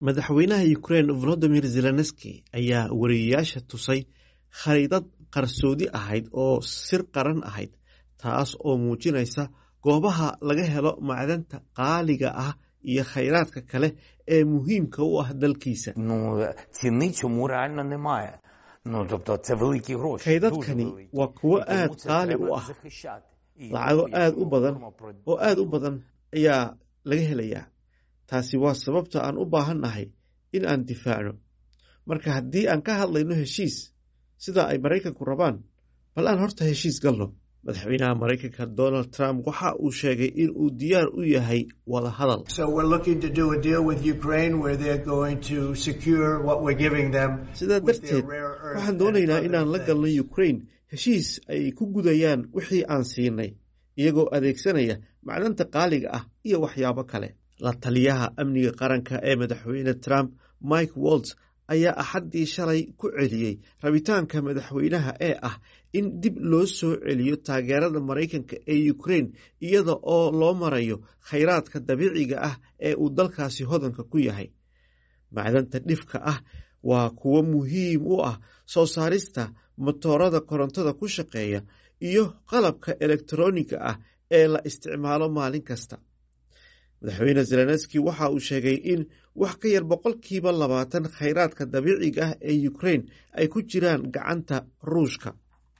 madaxweynaha ukraine volodimir zelenski ayaa wariyeyaasha tusay khariidad qarsoodi ahayd oo sir qaran ahayd taas oo muujinaysa goobaha laga helo macdanta qaaliga ah iyo khayraadka kale ee muhiimka u ah dalkiisa Ну ціни цьому реально немає. Ну тобто це великі гроші. Kaydadkani дуже великі. waa kuwo І тому aad це qaali треба u ah захищати. І lacago якщо aad u badan говоримо про- oo aad u badan ayaa laga helayaa taasi waa sababta aan u baahannahay in aan difaacno marka haddii aan ka hadlayno heshiis sida ay maraykanku rabaan bal aan horta heshiis galno madaxweynaha maraykanka donald trump waxa uu sheegay in uu diyaar u yahay wada hadal So we're looking to do a deal with Ukraine where they're going to secure what we're giving them. sidaa with their darteed rare earth waxaan and doonaynaa other inaan la things. galno ukraine heshiis ay ku gudayaan wixii aan siinay iyagoo adeegsanaya macdanta qaaliga ah iyo waxyaabo kale la taliyaha amniga qaranka ee madaxweyne trump mike waltz ayaa axaddii shalay ku celiyey rabitaanka madaxweynaha ee ah in dib loo soo celiyo taageerada maraykanka ee ukraine iyada oo loo marayo khayraadka dabiiciga ah ee uu dalkaasi hodanka ku yahay macdanta dhifka ah waa kuwo muhiim u ah soo saarista matoorada korontada ku shaqeeya iyo qalabka elektroniga ah ee la isticmaalo maalin kasta madaxweyne zelenski waxa uu sheegay in wax ka yar boqolkiiba labaatan khayraadka dabiiciga ah ee ukraine ay ku jiraan gacanta ruushka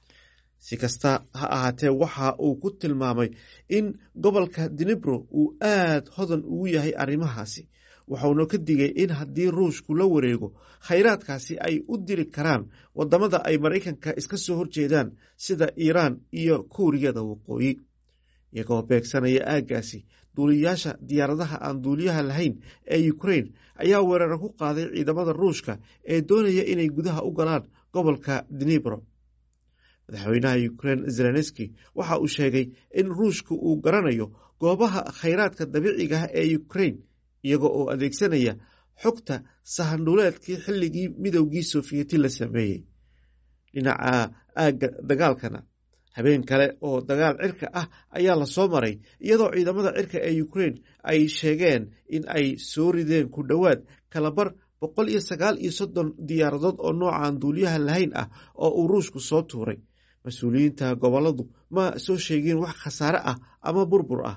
si kasta ha ahaatee waxa uu ku tilmaamay in gobolka dinibro uu aad hodan ugu yahay arrimahaasi waxauna ka digay in haddii ruushku la wareego khayraadkaasi ay u diri karaan wadamada ay maraykanka iska soo horjeedaan sida iiraan iyo kuuriyada waqooyi iyagoo beegsanaya aaggaasi duuliyayaasha diyaaradaha aan duuliyaha lahayn ee ukraine ayaa weeraro ku qaaday ciidamada ruushka ee doonaya inay gudaha u galaan gobolka dinibro madaxweynaha ukraine zelenski waxa uu sheegay in ruushka uu garanayo goobaha khayraadka dabiiciga ah ee ukraine iyaga oo adeegsanaya xogta sahandhuleedkii xilligii midowgii sofiyeeti la sameeyey dhinaca aagga dagaalkana habeen kale oo dagaal cirka ah ayaa lasoo maray iyadoo ciidamada cirka ee ukraine ay sheegeen in ay soo rideen ku dhowaad kalabar boqol iyo sagaal iyo soddon diyaaradood oo noocaan duuliyaha lahayn ah oo uu ruushku soo tuuray mas-uuliyiinta goboladu ma soo sheegin wax khasaare ah ama burbur ah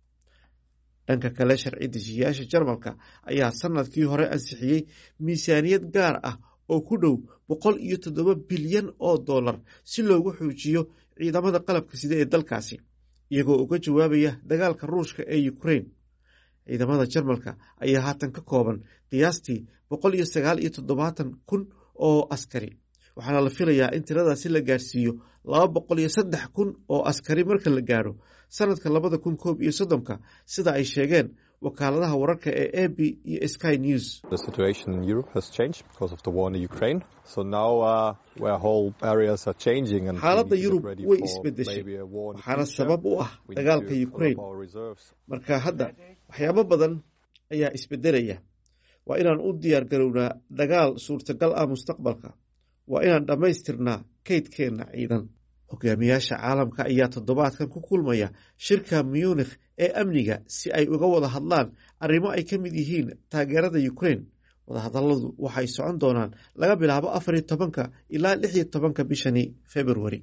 dhanka kale sharci dejiyayaasha jarmalka ayaa sanadkii hore ansixiyey miisaaniyad gaar ah oo ku dhow boqol iyo toddoba bilyan oo dollar si loogu xoojiyo ciidamada qalabka sida ee dalkaasi iyagoo uga jawaabaya dagaalka ruushka ee ukraine ciidamada jarmalka ayaa haatan ka kooban qiyaastii boqol iyo sagaal iyo toddobaatan kun oo askari waxaana la filayaa in tiradaasi la gaarsiiyo laba boqol iyo saddex kun oo askari marka la gaadho sanadka labada kun koob iyo soddonka sida ay sheegeen wakaaladaha wararka ee a b iyo sky news The situation in Europe has changed because of the war in Ukraine. So now uh, where whole areas are changing and we xaaladda need to yurub get ready way for isbedeshay maybe a war in the waxaana future. sabab u ah We need dagaalka to fill up ukraine our reserves. marka hadda waxyaabo badan ayaa isbedelaya waa inaan u diyaar garownaa dagaal suurtagal ah mustaqbalka waa inaan dhammaystirnaa kaydkeenna ciidan hogaamiyaasha caalamka ayaa toddobaadkan ku kulmaya shirka munikh ee amniga si ay uga wada hadlaan arrimo ay ka mid yihiin taageerada ukraine wadahadalladu waxay socon doonaan laga bilaabo afar iyo tobanka ilaa lix iyo tobanka bishani februari